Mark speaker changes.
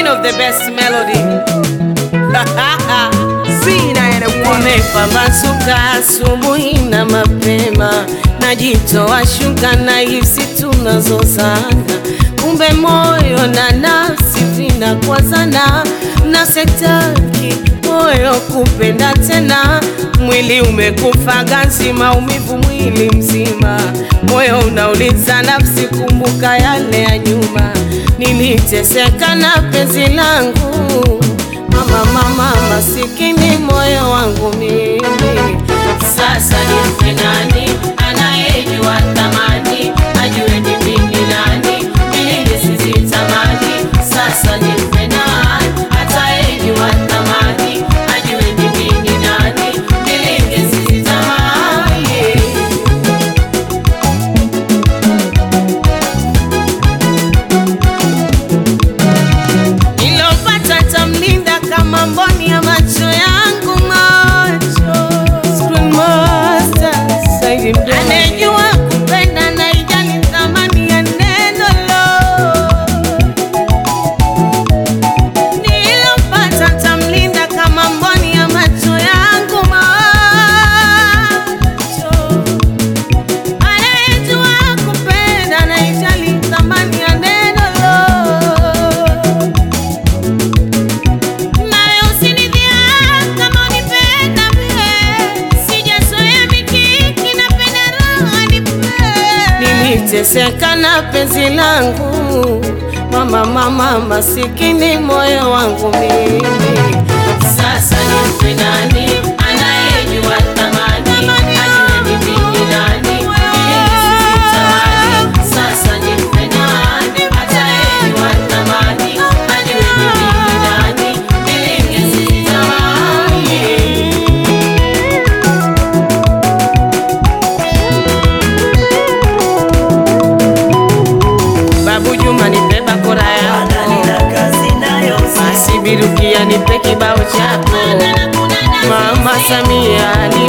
Speaker 1: queen of the best melody.
Speaker 2: Zina and a woman.
Speaker 1: Umepambazuka asubuhi na mapema, najitoa shuka na hisi tunazozana, kumbe moyo na nafsi vinakwazana, na setaki moyo kupenda tena, mwili umekufa ganzi, maumivu mwili mzima, moyo unauliza nafsi, kumbuka yale ya nyuma, niliteseka na penzi langu Mama, mama, masikini moyo wangu mimi, sasa nimpe nani anayejua thamani, ajue ni mimi nani, mimi sizitamani. Sasa nimpe nani atayejua thamani, ajue ni mimi nani, mimi sizitamani. Nilopata tamlinda kama mboni ya macho yangu macho Screen Master, Saidi Mdomo. Anejua kupenda na ijali thamani ya neno lo Nilopata tamlinda kama mboni ya macho yangu macho Anejua kupenda na ijali thamani ya neno lo nawe usinidhia kama unipenda mie, sijazoea mikiki, napenda raha nipe. Niliteseka na penzi langu mama, mama, masikini moyo wangu mimi. Sasa nimpe nani anayejua thamani, ajue ni mimi nani, ili nisitamani. Sasa nimpe nani atayejua thamani, ajue ni mimi nani, ili nisitamani. Babu Juma nipe bakora yako,
Speaker 3: Nina kazi nayo
Speaker 1: Asibirukia nipe kibao chako, Mama Samia